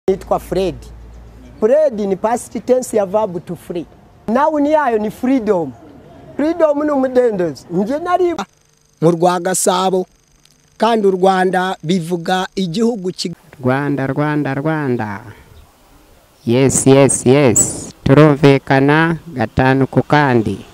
Nitwa Fred. Fred ni past tense ya verb to free. Noun yayo ni freedom. Freedom ni umudendezo. Nje nari mu rwa Gasabo kandi u Rwanda bivuga igihugu ki Rwanda Rwanda Rwanda yes yes yes turumvikana gatanu ku kandi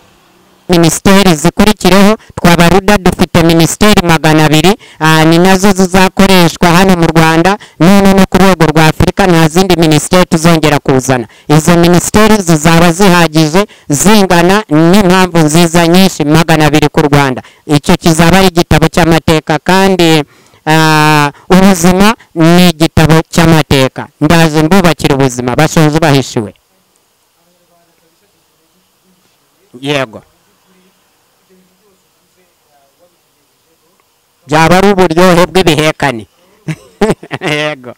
minisiteri zikurikireho twabaruda dufite minisiteri magana abiri ah, ni nazo zizakoreshwa hano mu rwanda none no ku rwego rwa afurika nta zindi minisiteri tuzongera kuzana izo minisiteri zizaba zihagije zingana n'impamvu nziza nyinshi magana abiri ku rwanda icyo kizaba ari igitabo cy'amateka kandi ah, ubuzima ni igitabo cy'amateka ndaje mbubakira ubuzima bashoje bahishiwe yego byaba ari uburyohe bw'ibihekane yego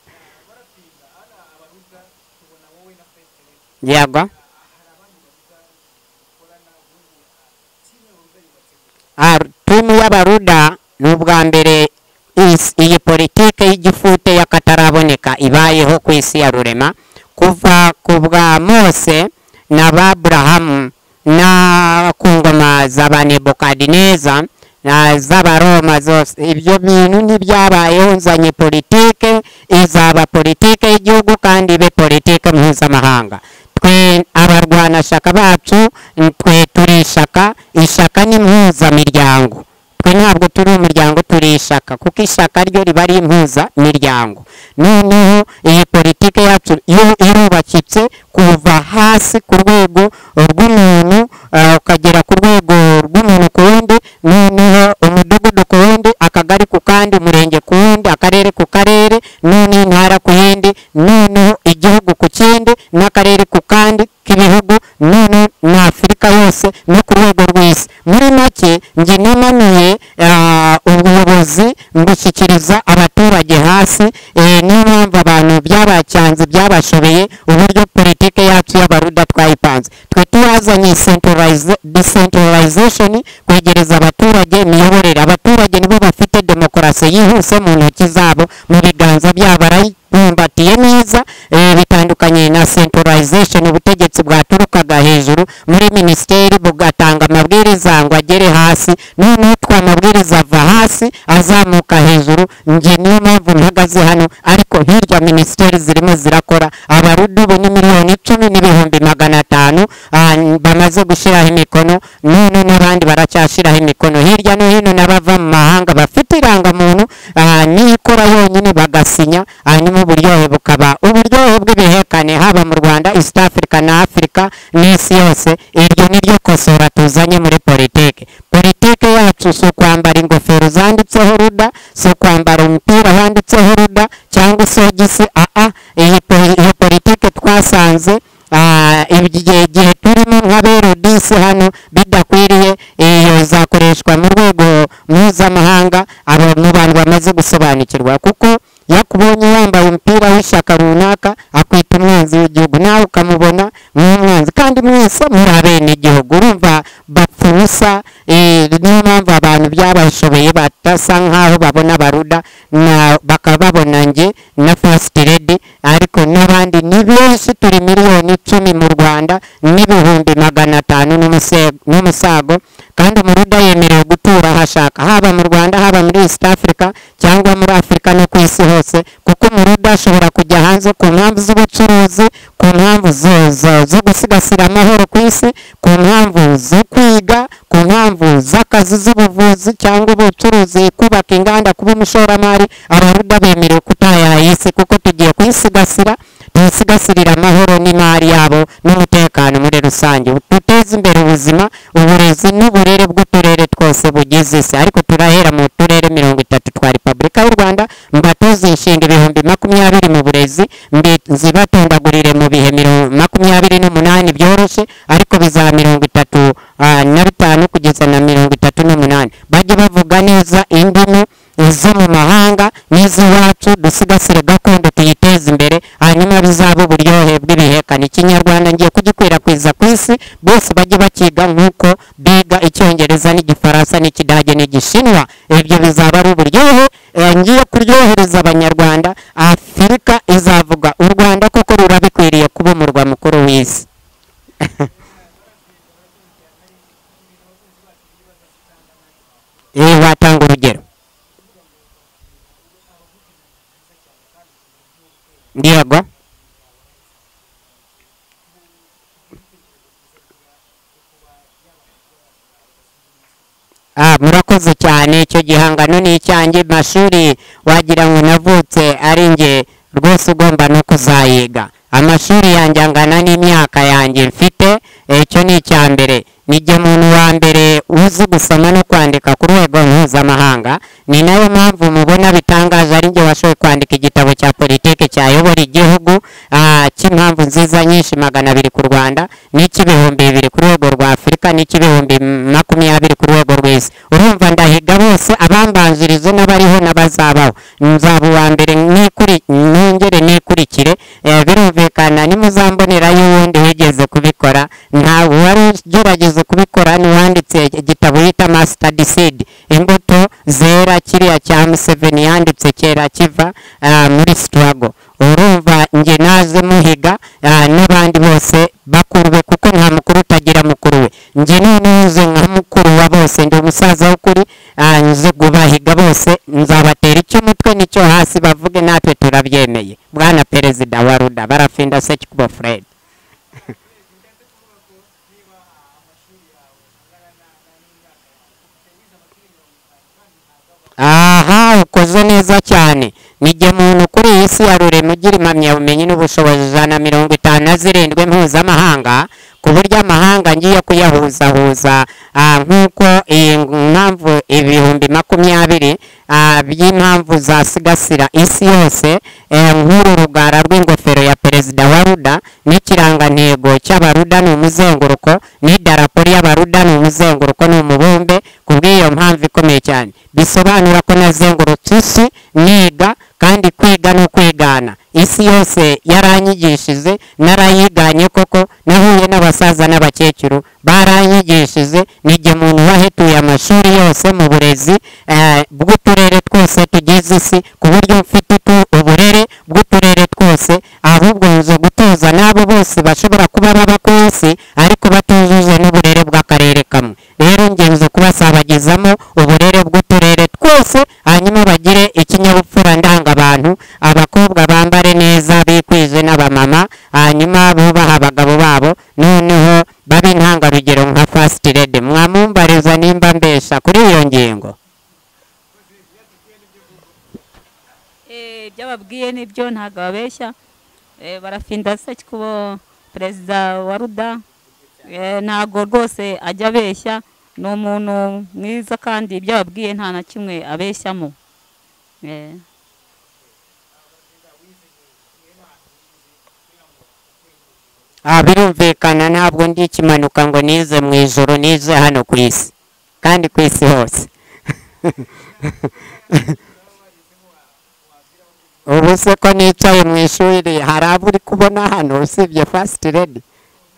yego Ah, timu y'abaruda ni ubwa mbere is- iyi politike y'igifute y'akataraboneka ibayeho ku isi ya rurema kuva ku bwa mose na ba burahamu na ku ngoma za ba nebukadineza na z'abaroma zose ibyo bintu ntibyabayeho nzanye politike izaba politike y'igihugu kandi ibe politike mpuzamahanga twe abarwanashaka bacu twe turi ishaka ishaka ni mpuzamiryango twe ntabwo turi umuryango turi ishaka kuko ishaka ryo riba ari impuzamiryango noneho iyi politike yacu yo irubakitse kuva hasi ku rwego rw'umuntu ah, ukagera ku rwego rw'umuntu ku wundi noneho umudugudu ku wundi akagari ku kandi umurenge ku wundi akarere ku karere none intara ku yindi noneho igihugu ku kindi n'akarere ku kandi k'ibihugu none na afurika yose no ku rwego rw'isi muri make njye nimanuye ah, ubuyobozi mbushyikiriza abaturage hasi eh, niyo mpamvu abantu byabacyanze byabashobeye uburyo politike yacu y'abaruda twayipanze twe tuyazanye centralize- decentralization kwegereza abaturage imiyoborere abaturage nibo bafite demokarasi yihuse mu ntoki zabo mu biganza byabo barayibumbatiye neza eh, bitandukanye na centralization ubutegetsi bwaturukaga hejuru muri minisiteri bugatanga amabwiriza ngo agere hasi noneho twa mabwiriza ava hasi azamuka hejuru njye niyo mpamvu mpagaze hano ariko hirya minisiteri zirimo zirakora abarudu ubu ni miliyoni icumi n'ibihumbi magana atanu ah, bamaze gushyiraho imikono none n'abandi baracyashyiraho imikono hirya no hino n'abava mu mahanga bafite irangamuntu ah, niyo ikora yonyine bagasinya hanyuma uburyohe bukaba uburyohe bw'ibihekane haba mu rwanda east africa na afurika n'isi yose iryo ni ryo kosora tuzanye muri politike politike yacu si ukwambara ingofero zanditseho ruda si ukwambara umupira wanditseho ruda cyangwa isogisi aa iyi po- iyo politike twasanze ah, igihe igihe turimo nk'aberudisi hano bidakwiriye iyo zakoreshwa mu rwego mpuzamahanga aba- mu bantu bamaze gusobanukirwa kuko yakubonye yambaye umupira w'ishyaka runaka akwita umwanzi w'igihugu nawe ukamubona nk'umwanzi kandi mwese muri abenegihugu urumva bapfa ubusa eh, niyo mpamvu abantu byabashobeye batasa nk'aho babona baruda na- bakaba babona njye na first lady ariko n'abandi ni benshi turi miliyoni icumi mu rwanda n'ibihumbi magana atanu n'umuse- n'umusago kandi umuruda yemerewe gutura aho ashaka haba mu rwanda haba muri east africa cyangwa muri afurika no ku isi hose kuko umuruda ashobora kujya hanze ku mpamvu z'ubucuruzi ku mpamvu zo- zo- zo gusigasira amahoro ku isi ku mpamvu zo kwiga ku mpamvu z'akazi z'ubuvuzi cyangwa ubucuruzi kubaka inganda kuba umushoramari abaruda bemerewe kutayaya isi kuko tugiye kuyisigasira tuyisigasirire amahoro n'imari yabo n'umutekano muri rusange duteze imbere ubuzima uburezi n'uburere bw'uturere twose bugize isi ariko turahera mu turere mirongo itatu twa repubulika y'u rwanda mbatoze inshinga ibihumbi makumyabiri mu burezi mbi- zibatondagurire mu bihe mirongo- makumyabiri n'umunani byoroshye ariko bizaba mirongo itatu ah, na bitanu kugeza na mirongo itatu n'umunani bajye bavuga neza indimi izo mu mahanga n'iz'iwacu dusigasire gakondo tuyiteze imbere hanyuma bizaba uburyohe bw'ibihekane ikinyarwanda ngiye kugikwirakwiza ku isi bose bajye bakiga nk'uko biga icyongereza n'igifaransa n'ikidage n'igishinwa ibyo bizaba ari uburyohe Eh, ngiye kuryohereza abanyarwanda afurika izavuga u rwanda mukuru w'isi eh watanga urugero yego Ah, murakoze cyane icyo gihangano ni icyanjye mashuri wagira ngo navutse ari njye rwose ugomba no kuzayiga amashuri yanjye angana n'imyaka yanjye mfite eh, icyo ni icya mbere nijye muntu wa mbere uzi gusoma no kwandika ku rwego mpuzamahanga ni nayo mpamvu mubona bitangaje ari njye washoboye kwandika igitabo cya politiki cyayobora igihugu ah, cy'impamvu nziza nyinshi magana abiri ku rwanda n'icy'ibihumbi bibiri ku rwego rwa afurika n'icy'ibihumbi makumyabiri ku rwego rw'isi urumva ndahiga bose abambanjirizo n'abariho n'abazabaho nzaba uwa mbere nikuri nongere nikurikire eh, birumvikana nimuzambonera y'uwundi wigeze kubikora ntabwo wari ugerageza kubikora ntiwanditse igitabo yita master decide imbuto zera kiriya cya museveni yanditse kera kiva ah, muri struggle urumva njye naje muhiga ah, n'abandi bose bakurwe kuko nta mukuru utagira mukuru we njye noneho nze nka mukuru wa bose ndi umusaza w'ukuri ah, nze gubahiga bose nzabatera icy'umutwe n'icyo hasi bavuge natwe turabyemeye bwana perezida wa ruda barafinda sekikubo fred aha ukoze neza cyane nijye muntu kuri iyi si ya rurema ugira impamyabumenyi n'ubushobozi ijana na mirongo itanu na zirindwi mpuzamahanga ku buryo amahanga ngiye kuyahuzahuza ah, nk'uko iyi mpamvu ibihumbi makumyabiri ah, by'impamvu zasigasira isi yose eh, nk'uru rugara rw'ingofero ya perezida wa ruda n'ikirangantego cy'abaruda ni umuzenguruko n'idarapo ry'abaruda ni umuzenguruko ni umubumbe ku bw'iyo mpamvu ikomeye cyane bisobanura ko nazengurutse isi niga kandi kwiga no kwigana isi yose yaranyigishije narayiganye koko nahuye n'abasaza n'abakecuru baranyigishije nijye muntu wahetuye amashuri yose mu burezi eh, bw'uturere twose tugize isi ku buryo mfite tu- uburere bw'uturere twose ahubwo nje gutoza n'abo bose bashobora kuba baba ku isi ariko batujuje n'uburere bw'akarere kamwe rero ngenzi kubasabagizamo uburere bw'uturere twose hanyuma bagire ikinyabupfura ndangabantu abakobwa bambare neza bikwije n'abamama hanyuma bubaha abagabo babo noneho babe intangarugero nka first lady mwamumbariza nimba mbesha kuri iyo ngingo Eh, byababwiye nibyo ntabwo babeshya Eh, barafinda se kubo perezida wa ruda Eh, ntabwo rwose ajya abeshya ni umuntu mwiza kandi ibyo ababwiye nta na kimwe abeshyamo Eh, Ah, birumvikana ntabwo ndi ikimanuka ngo nize mu ijoro nize hano ku isi kandi ku isi hose ubu se ko nicaye mu ishuri hari abo uri kubona hano usibye first lady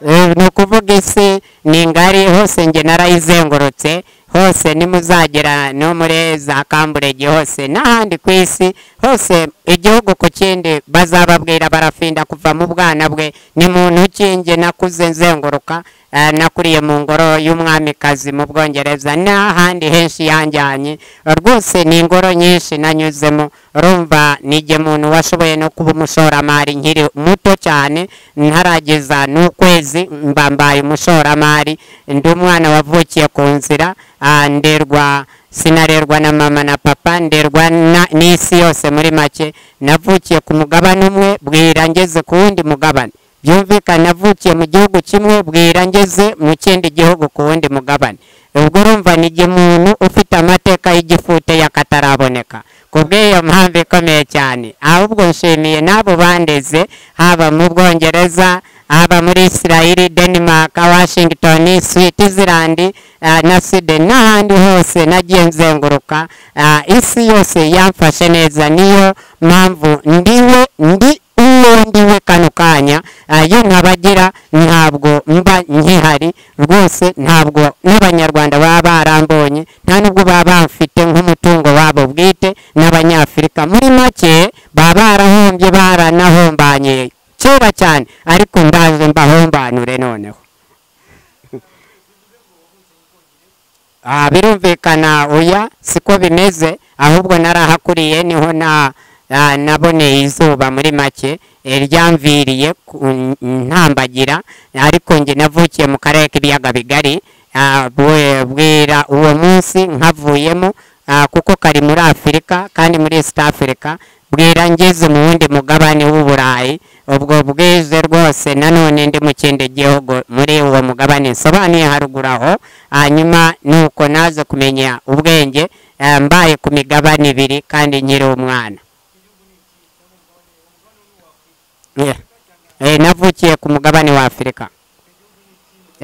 Eh, ni ukuvuga isi ni ngari hose njye narayizengurutse hose nimuzagera no muri za kamburege hose n'ahandi ku isi hose igihugu ku kindi bazababwira barafinda kuva mu bwana bwe ni muntu kinge nakuze nzenguruka eh, nakuriye mu ngoro y'umwamikazi mu bwongereza n'ahandi henshi yanjyanye rwose ni ingoro nyinshi nanyuzemo rumva nijye muntu washoboye no kuba umushoramari nkiri muto cyane ntarageza n'ukwezi mba mbaye umushoramari ndi umwana wavukiye ku nzira ah, nderwa sinarerwa na mama na papa nderwa na- n'isi yose muri make navukiye ku mugabane umwe bwira ngeze ku wundi mugabane byumvikana navukiye mu gihugu kimwe bwira ngeze mu kindi gihugu ku wundi mugabane ubwo urumva ni igihe umuntu ufite amateka y'igifute y'akataraboneka ku bw'iyo mpamvu ikomeye cyane ahubwo nshimiye n'abo bandeze haba mu bwongereza haba muri isirayeli denmark washington switzerland eh, na sweden n'ahandi hose nagiye nzenguruka eh, isi yose yamfashe neza niyo mpamvu ndiwe ndi uwo ndiwe kano kanya eh, iyo ntabagira ntabwo mba nkihari rwose ntabwo n'abanyarwanda baba barambonye nta nubwo baba bamfite nk'umutungo wabo bwite n'abanyafurika muri make baba barahombye baranahombanyiye izuba cyane ariko ndaje mbahombanure noneho Ah, birumvikana oya siko bimeze ahubwo narahakuriye niho na ah, naboneye izuba muri make eh, ryamviriye ku- ntambagira ariko njye navukiye mu karere k'ibiyaga bigari ah, bwe- bwira uwo munsi nkavuyemo ah, kuko kari muri afurika kandi muri east africa bwira ngeze mu wundi mugabane w'uburayi ubwo bweze rwose nanone ndi mu kindi gihugu muri uwo mugabane nsobanuye haruguru aho hanyuma nuko naza kumenya ubwenge eh, mbaye ku migabane ibiri kandi nkiri umwana Yeah. Eh, navukiye ku mugabane wa afurika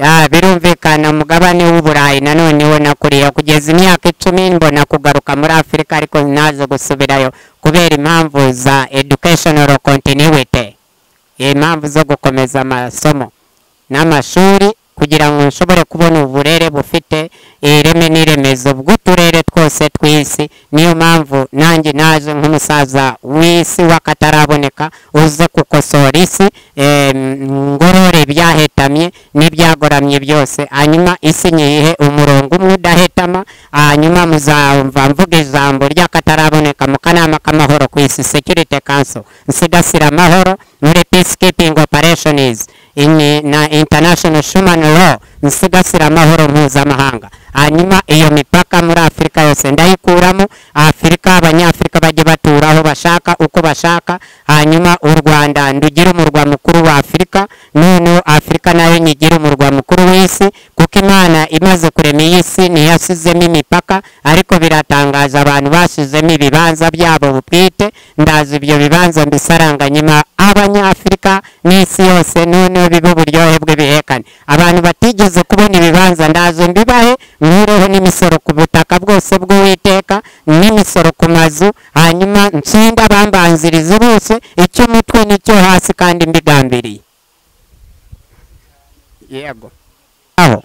Ah, birumvikana umugabane w'uburayi nanone wo nakuriye kugeza imyaka icumi mbona kugaruka muri afurika ariko naje gusubirayo kubera impamvu za educational continuity impamvu zo gukomeza amasomo n'amashuri kugira ngo nshobore kubona uburere bufite ireme n'iremezo bw'uturere twose tw'isi niyo mpamvu nanjye naje nk'umusaza w'isi w'akataraboneka uze gukosora isi eh, ngorore ibyahetamye n'ibyagoramye byose hanyuma isi nyihe umurongo umwe udahetama hanyuma muzamva mvuga ijambo ry'akataraboneka mu kanama k'amahoro ku isi security council nsigasira amahoro muri peacekeeping operations in, na international human law nsigasira amahoro mpuzamahanga hanyuma iyo mipaka muri afurika yose ndayikuramo afurika abanyafurika bajye batura aho bashaka uko bashaka hanyuma u rwanda ndugire umurwa mukuru wa afurika none afurika nayo nyigire umurwa mukuru w'isi kuko imana imaze kurema iyi si ntiyasizemo imipaka ariko biratangaza abantu basizemo ibibanza byabo butwite ndazi ibyo bibanza mbisaranganyemo abanyafurika n'isi yose noneho bibe uburyohe bw'ibihekane abantu batigeze kubona ibibanza ndaje mbibahe nkureho n'imisoro ku butaka bwose bw'uwiteka n'imisoro ku mazu hanyuma nshinga bambanziriza ubuso icy'umutwe n'icyo hasi kandi mbigambiriye yego aho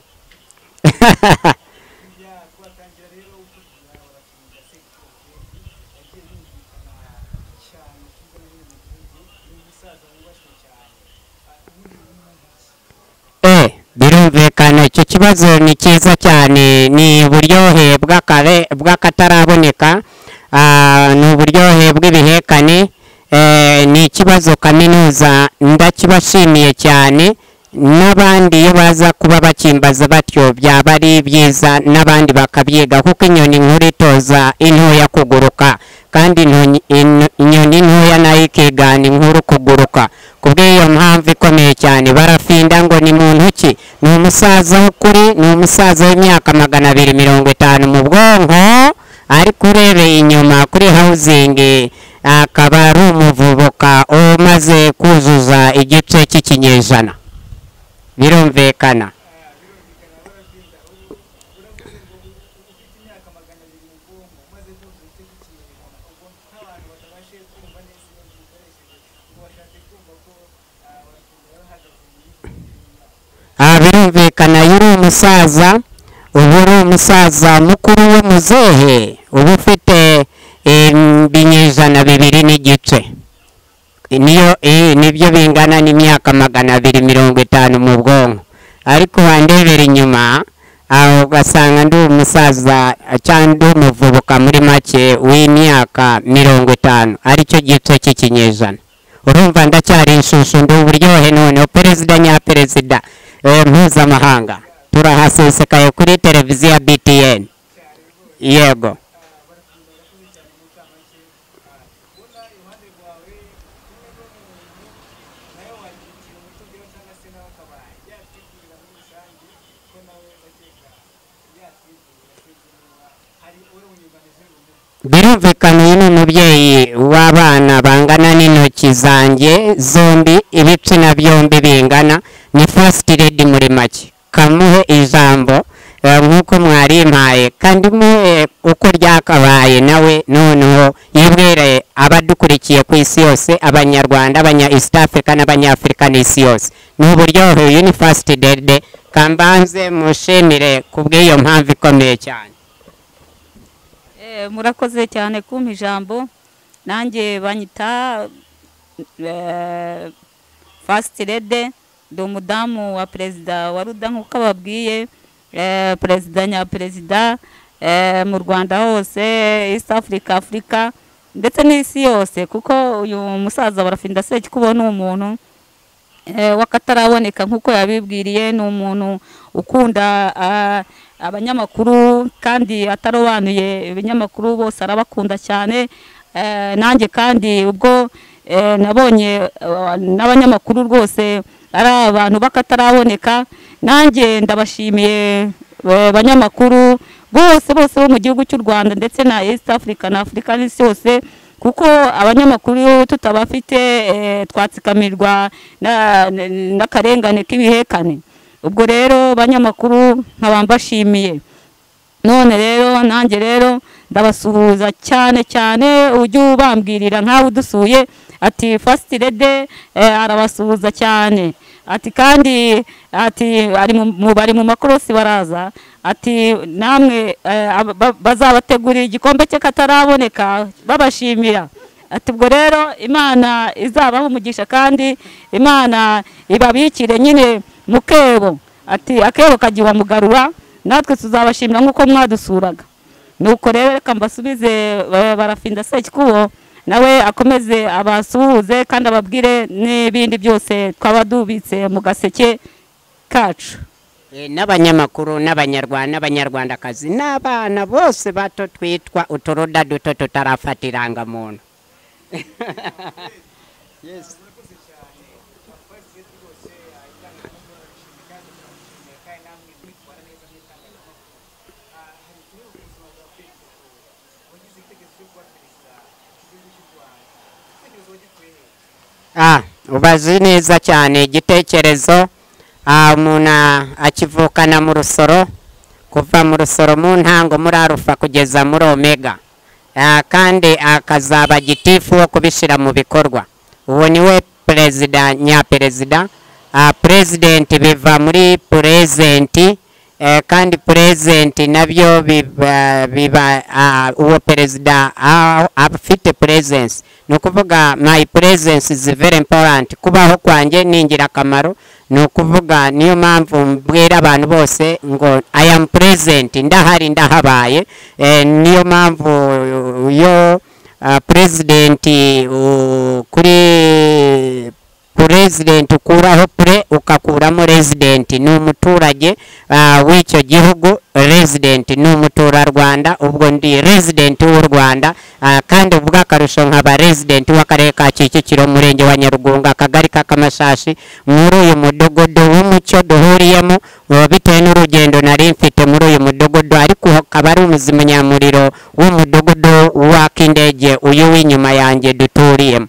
eh birumvikana icyo kibazo ni cyiza cyane ni uburyohe bw'akare- bw'akataraboneka ah, ni uburyohe bw'ibihekane eh, ni ikibazo kaminuza ndakibashimiye cyane n'abandi iyo baza kuba bakimbaza batyo byaba ari byiza n'abandi bakabyiga kuko inyoni nkuru itoza intoya kuguruka kandi intonyi- ino- inyoni ntoya nayo ikigana inkuru kuguruka kubw'iyo mpamvu ikomeye cyane barafinda ngo ni muntu ki ni umusaza w'ukuri ni umusaza w'imyaka magana abiri mirongo itanu mu bwonko ariko urebeye inyuma kuri hawuzingi akaba ari umuvubuka umaze kuzuza igice cy'ikinyejana birumvikana Ah, birumvikana iyo uri umusaza uba uri umusaza mukuru w'umuzehe uba ufite em, ibinyejana bibiri n'igice niyo eh, nibyo bingana n'imyaka magana abiri mirongo itanu mu bwonko ariko wandebera inyuma aho ugasanga ndi umusaza cyangwa ndi umuvubuka muri make w'imyaka mirongo itanu aricyo gice cy'ikinyejana urumva ndacyari inshushu ndi uburyohe noneho perezida nyaperezida eh, mpuzamahanga turahasesekaye kuri televiziyo ya btn yego birumvikana uyu ni umubyeyi w'abana bangana n'intoki zanjye zombi ibitsina byombi bingana ni first lady muri make kamuhe ijambo eh, nk'uko mwarimpaye kandi muhe uko ryakabaye nawe noneho yibwire abadukurikiye ku isi yose abanyarwanda abanya east africa n'abanyafurika n'isi yose ni uburyohe uyu ni first lady kambanze mushimire ku bw'iyo mpamvu ikomeye cyane Eh, murakoze cyane kumpa ijambo nanjye banyita eh, fasiti rede ndi umudamu wa perezida wa ruda nk'uko ababwiye eh, perezida nyaperezida eh, mu rwanda hose east africa afurika ndetse n'isi yose kuko uyu musaza barafinda seki kuba ni umuntu eh, wakataraboneka nk'uko yabibwiriye ni umuntu ukunda ah, abanyamakuru kandi atarobanuye ibinyamakuru bose arabakunda cyane Eh, nanjye kandi ubwo eh, nabonye eh, n'abanyamakuru rwose ari abantu bakataraboneka nanjye ndabashimiye eh, banyamakuru bose bose bo mu gihugu cy'u rwanda ndetse na east africa na afurika n'isi yose kuko abanyamakuru iyo tutabafite eh, twatsikamirwa na- n- n'akarengane k'ibihekane ubwo rero banyamakuru nkaba mbashimiye none rero nanjye rero ndabasuhuza cyane cyane ujye ubambwirira nkawe udusuye ati fasiti rede eh, arabasuhuza cyane ati kandi ati ari mu- mu- bari mu makorosi baraza ati namwe eh, aba- ba- bazabategurira igikombe cy'akataraboneka babashimira ati ubwo rero imana izabaho umugisha kandi imana ibabikire nyine mu kebo ati akebo kagiwa mugarura natwe tuzabashimira nk'uko mwadusuraga nuko rero reka mbasubize eh, barafinda sekikubo nawe akomeze abasuhuze kandi ababwire n'ibindi byose twaba dubitse mu gaseke kacu Eh, n'abanyamakuru n'abanyarwanda n'abanyarwandakazi n'abana bose bato twitwa uturuda duto tutarafatira irangamuntu Ah, ubazi neza cyane igitekerezo ah, umuntu ah, akivukana mu rusoro kuva mu rusoro mu ntango muri arufa kugeza muri omega Ah, kandi akazaba gitifu wo kubishyira mu bikorwa uwo niwe perezida nyaperezida Ah, purezidenti biva muri purezenti eh, kandi purezenti nabyo biba, biba ah, uwo perezida ah, afite presence ni ukuvuga my presence is very important kubaho kwanjye ni ingirakamaro ni ukuvuga niyo mpamvu mbwira abantu bose ngo i am present ndahari ndahabaye eh, niyo mpamvu yo ah, purezidenti uh, kuri purezidenti ukuraho pure ukakuramo residenti ni umuturage ah, w'icyo gihugu residenti ni umuturarwanda ubwo ndi residenti w'u rwanda ah, kandi ubwo akarusho nkaba residenti w'akarere ka kicukiro umurenge wa nyarugunga akagari k'akamashashi muri uyu mudugudu w'umucyo duhuriyemo ah, bitewe n'urugendo nari mfite muri uyu mudugudu ariko akaba ari umuzimunyamuriro w'umudugudu w'ak'indege uyu w'inyuma yanjye duturiyemo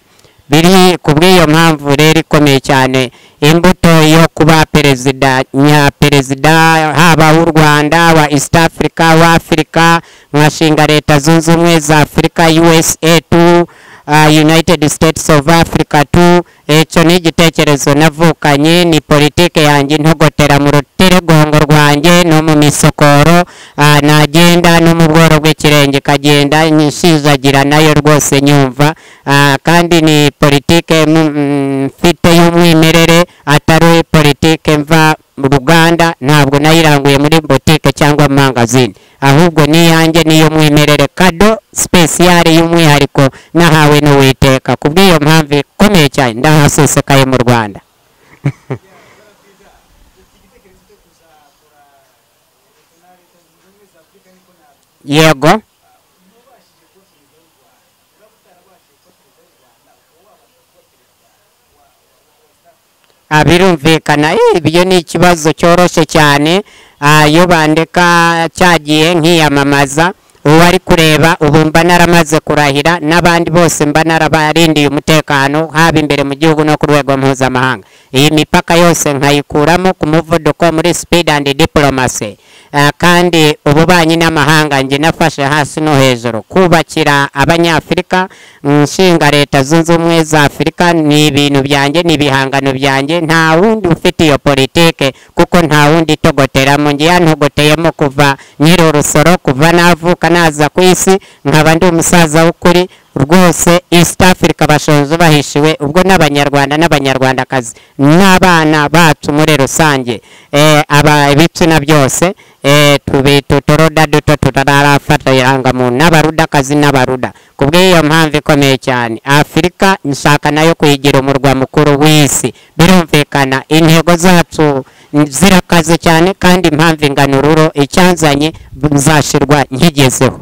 biri ku bw'iyo mpamvu rero ikomeye cyane imbuto yo kuba perezida nyaperezida haba w'u rwanda wa east africa wa afurika nkashinga leta zunze ubumwe za afurika usa tu uh, united states of africa tu icyo ni igitekerezo navukanye ni politike yanjye ntogotera mu ruteregongo rwanjye no mu misokoro uh, nagenda no mu bworo bw'ikirenge kagenda nyishijagira nayo rwose nyumva Ah, kandi ni politike mu- mm, mfite y'umwimerere atari politike mva mu ruganda ntabwo nayiranguye muri botike cyangwa mangazini ahubwo ni iyanjye n'iy'umwimerere kado sipesiyare y'umwihariko nahawe n'uwiteka ku bw'iyo mpamvu ikomeye cyane ndahasesekaye mu rwanda yego Ah, birumvikana eh, ibyo ni ikibazo cyoroshye cyane Ah, iyo bandika cyagiye nkiyamamaza uwo ari kureba ubu mba naramaze kurahira n'abandi bose mba narabarindiye umutekano haba imbere mu gihugu no ku rwego mpuzamahanga iyi mipaka yose nkayikuramo ku muvuduko muri speed and diplomacy Ah, kandi ububanyi n'amahanga njye nafashe hasi no hejuru kubakira abanyafurika nshinga leta zunze ubumwe za afurika ni ibintu byanjye ni ibihangano byanjye nta wundi ufite iyo politike kuko nta wundi itogoteramo njye yantogoteyemo kuva nyiri urusoro kuva navuka naza ku isi nkaba ndi umusaza w'ukuri rwose east africa bashoje bahishiwe ubwo n'abanyarwanda n'abanyarwandakazi n'abana bacu muri rusange ibitsina byose tutoroda duto tutararafatirahangamuntu n'abarudakazi n'abaruda ku bw'iyo mpamvu ikomeye cyane afurika nshaka nayo kuyigira umurwa mukuru w'isi birumvikana intego zacu zirakaze cyane kandi impamvu ingana ururo icyanzanye nzashirwa nkigezeho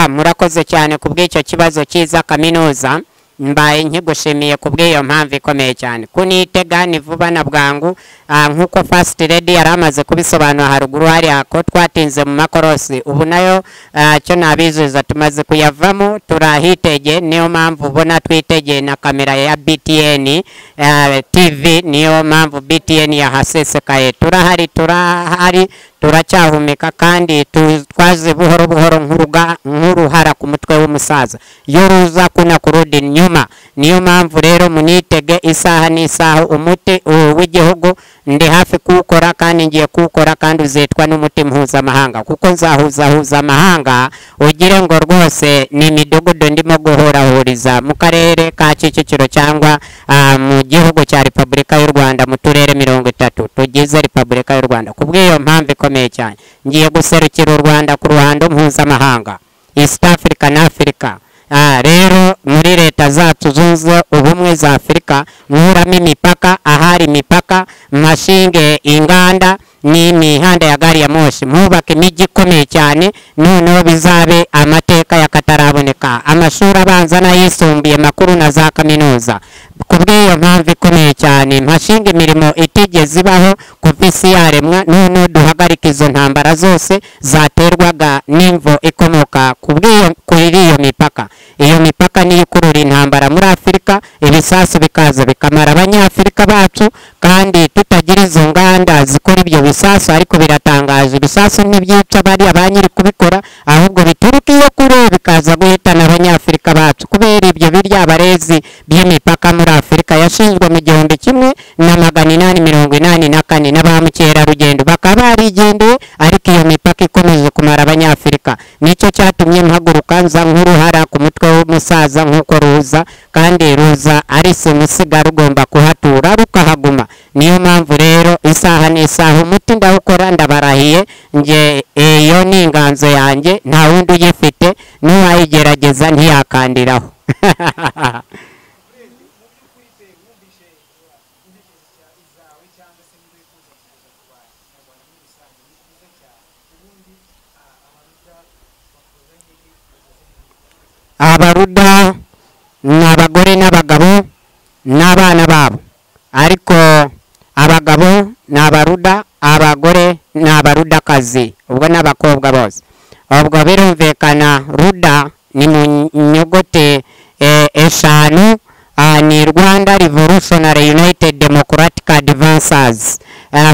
murakoze cyane ku bw'icyo kibazo cyiza kaminuza mbaye nkigushimiye ku bw'iyo mpamvu ikomeye cyane kunitega ni vuba na bwangu nk'uko fasiti redi yari amaze kubisobanura haruguru hariya ko twatinze mu makorosi ubu nayo cyo nabizuza tumaze kuyavamo turahitege niyo mpamvu ubona twitegeye na kamera ya btn tv niyo mpamvu btn yahasesekaye turahari turahari turacyahumeka kandi twaze buhoro buhoro nk'uruhara ku mutwe w'umusaza iyo ruza kuna kurudi inyuma niyo mpamvu rero munitege isaha n'isaha umuti w'igihugu ndi hafi kuwukora kandi ngiye kuwukora kandi uzitwa n'umuti mpuzamahanga kuko nzahuzahuza amahanga ugire ngo rwose ni imidugudu ndimo guhurahuriza mu karere ka kicukiro cyangwa mu gihugu cya repubulika y'u rwanda mu turere mirongo itatu tugize repubulika y'u rwanda ku bw'iyo mpamvu ikomeye cyane ngiye guserukira u rwanda ku ruhando mpuzamahanga east africa na africa rero muri leta zacu zunze ubumwe za afurika nkuramo imipaka ahari imipaka mashinge inganda n'imihanda ya gari ya moshi mwubake imijyi ikomeye cyane noneho bizabe amateka y'akataraboneka amashuri abanza n'ayisumbuye makuru na za kaminuza ku bw'iyo mpamvu ikomeye cyane mpashinga imirimo itigeze ibaho kuva isi yaremwa noneho duhagarika izo ntambara zose zaterwaga n'imvo ikomoka kuri iyo mipaka iyo mipaka niyo ikurura intambara muri afurika ibisasu bikaza bikamara abanyafurika bacu kandi tutagira izo nganda zikora ibyo bisasu ariko biratangaje ibisasu ntibyica bariya ba nyiri kubikora ahubwo bituruka iyo kure bikaza guhitana abanyafurika bacu kubera ibyo birya abarezi by'imipaka muri afurika yashinzwe mu gihumbi kimwe na magana inani mirongo inani na kane na ba mukerarugendo bakaba barigendeye ariko iyo mipaka ikomeje kumara abanyafurika nicyo cyatumye mpaguruka nza nk'uruhara ku mutwe w'umusaza nk'uko ruza kandi ruza ari simusiga rugomba kuhatura rukahaguma niyo mpamvu rero isaha n'isaha umuti ndawukora ndabarahiye nge iyo ni inganzo yanjye nta wundi uyifite n'uwayigerageza ntiyakandiraho abaruda ni abagore n'abagabo n'abana babo ariko abagabo ni abaruda abagore ni abarudakazi ubwo n'abakobwa bose ubwo birumvikana ruda ni mu nyuguti eshanu ni rwanda revolutionary united democratic advancers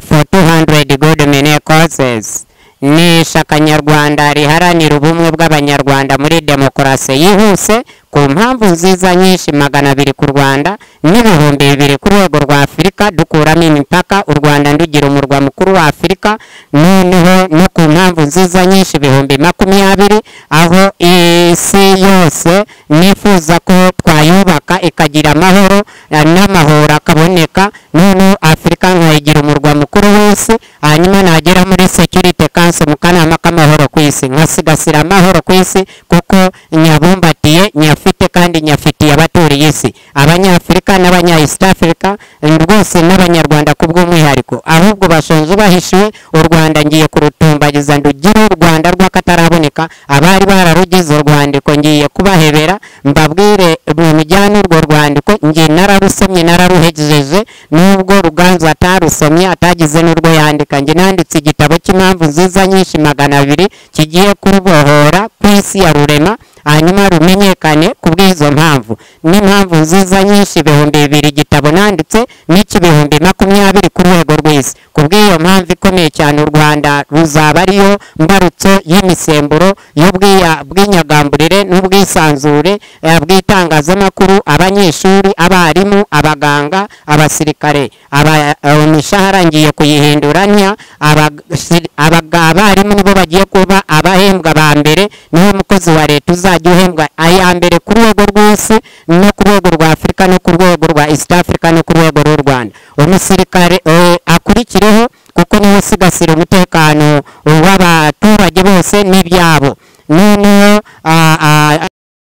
for 200 good many causes ni ishaka nyarwanda riharanira ubumwe bw'abanyarwanda muri demokarasi yihuse ku mpamvu nziza nyinshi magana abiri ku rwanda n'ibihumbi bibiri ku rwego rwa afurika dukuramo imipaka u rwanda ndugira umurwa mukuru wa afurika noneho no ku mpamvu nziza nyinshi ibihumbi makumyabiri aho isi yose nifuza ko twayubaka ikagira amahoro n'amahoro akaboneka noneho afurika nkayigira umurwa mukuru w'isi hanyuma nagera muri security council mu kanama k'amahoro ku isi nkasigasira amahoro ku isi kuko nyabumbatiye nyafurika nyafite kandi nyafitiye abaturiye isi abanyafurika n'abanya east africa rwose n'abanyarwanda ku bw'umwihariko ahubwo bashonje bahishiwe u rwanda ngiye kurutumbagiza ndugire u rwanda rw'akataraboneka abari bararugize urwandiko ngiye kubahebera mbabwire mujyane urwo rwandiko ngiye nararusomye nararuhejeje nubwo ruganzu atarusomye atagize n'urwo yandika nge nanditse igitabo cy'impamvu nziza nyinshi magana abiri kigiye kubohora ku isi ya rurema hanyuma rumenyekane ku bw'izo mpamvu n'impamvu nziza nyinshi ibihumbi bibiri igitabo nanditse n'ik'ibihumbi makumyabiri ku rwego rw'isi ku bw'iyo mpamvu ikomeye cyane u rwanda ruzaba ariyo mbarutso y'imisemburo y'ubwinyagamburire n'ubwisanzure eh, bw'itangazamakuru abanyeshuri abarimu abaganga abasirikare aba- eh, imishahara ngiye kuyihindura ntya abasi- abaga- abarimu nibo bagiye kuba abahembwa ba mbere niwe mukozi wa leta uzajya uhembwa aya mbere ku rwego rw'isi no ku rwego rwa afurika no ku rwego rwa east africa no ku rwego rw'u rwanda umusirikare eh, akurikireho kuko niwe usigasira umutekano w'abaturage bose n'ibyabo noneho ah,